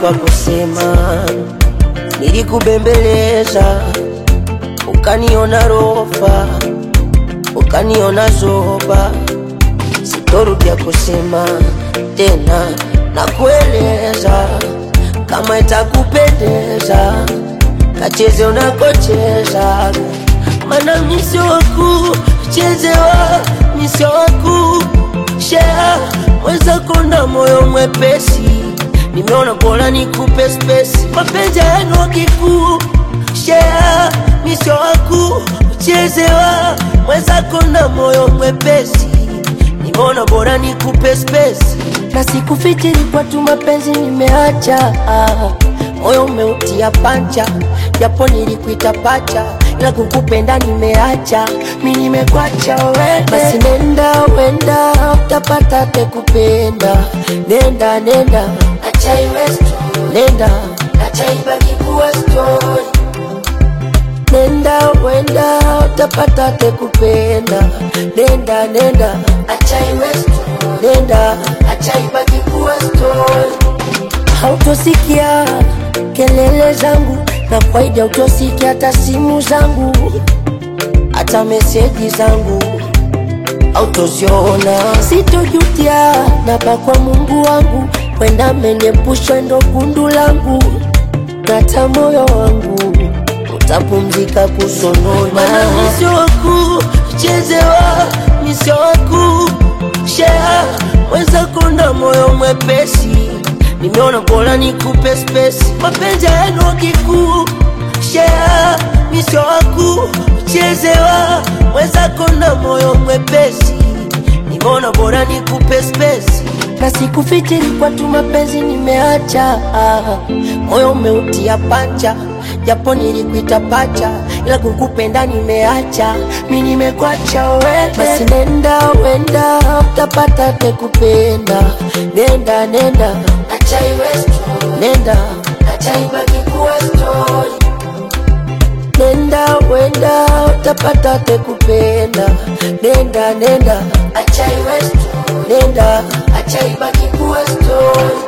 pa kusema, nilikubembeleza ukaniona rofa, ukaniona zoba, sitorudia kusema tena na kueleza kama itakupendeza, kacheze unakocheza, mana misio waku chezewa, misio waku shea mwenzako na moyo mwepesi, nimeona bora nikupe spesi, mapenzi yenu wakikuu shea misio waku chezewa, mwenzako na moyo mwepesi, nimeona bora nikupe spesi na sikufikiri kwa tu mapenzi nimeacha, moyo umeutia pancha, japo nilikuita pacha, ila kukupenda nimeacha, mi nimekwacha wewe. Basi nenda wenda, utapata te kupenda, nenda nenda, acha iwe story, nenda acha ibaki kuwa story, nenda wenda, utapata te kupenda, nenda nenda, acha iwe story, nenda acha ibaki kuwa story. Hautosikia kelele zangu na kwaidi, hautosikia hata simu zangu, hata meseji zangu autoziona. Sitojutia napa kwa Mungu wangu, kwenda ameniepusha ndo gundu langu, nata moyo wangu utapumzika kusonona. Misio waku chezewa, misio waku shea mwenzako na moyo mwepesi, nimeona bora nikupe spesi, mapenzi yenu wakikuu shea misio waku chezewa, mwenzako na moyo mwepesi, nimeona bora nikupe spesi na sikufikiri kwa tu mapenzi nimeacha, moyo umeutia pancha, japo nilikuita pacha, ila kukupenda nimeacha, mi nimekwacha wewe. Basi nenda wenda, utapata te kupenda, nenda nenda, acha iwe story, nenda acha ibaki kuwa story, nenda wenda, utapata te kupenda, nenda nenda, acha iwe story, nenda acha ibaki kuwa story.